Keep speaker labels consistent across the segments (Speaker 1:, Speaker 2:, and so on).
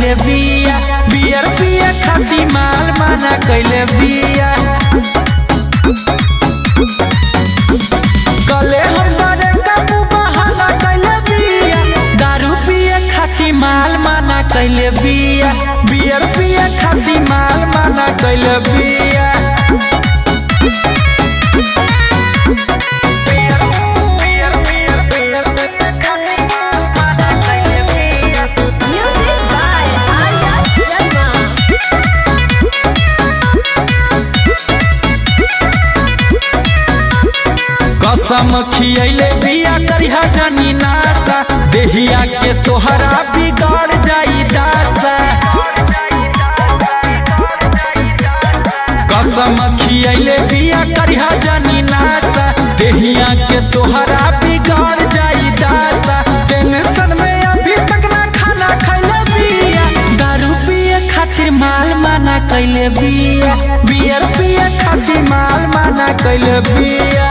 Speaker 1: कैले बिया बियर पिए खाती माल माना कैले बिया गले हमारे काबू बहाना कैले बिया दारू पिए खाती माल माना कैले बिया बियर पिए खाती माल माना कैले बिया
Speaker 2: Music by Arya Sharma.
Speaker 1: कसम खियले बिया करिहा जानी नासा देहिया के तोहरा बिगड़ जाई दासा कसम खियले बिया करिहा जानी नासा देहिया के तोहरा बिगड़ जाई दासा टेंशन में अभी तक ना खाना खैले बिया दारू पिए खातिर माल माना कैले बिया बियर पिए खातिर माल माना कैले बिया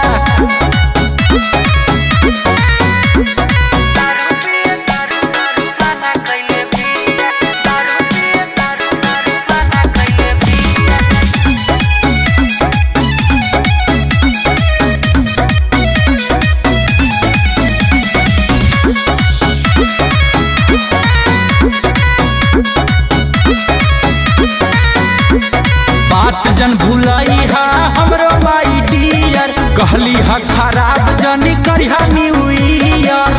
Speaker 1: बात जन भुलाई हा हमरो माई डियर कहली हा खराब जनी करिहा न्यू ईयर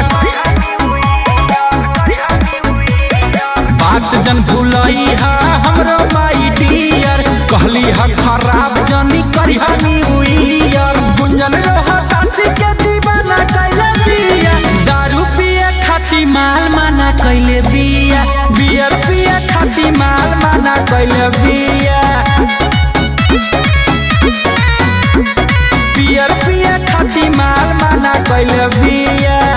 Speaker 1: बात जन भुलाई हा हमरो माई डियर कहली हा खराब जनी करिहा न्यू ईयर गुंजन रहा तासी के दीवाना कैले बिया दारू पिए खाती माल माना कैले बिया बियर पिए खाती माल माना कैले बिया बियर पिए खाती माल माना कैले बिया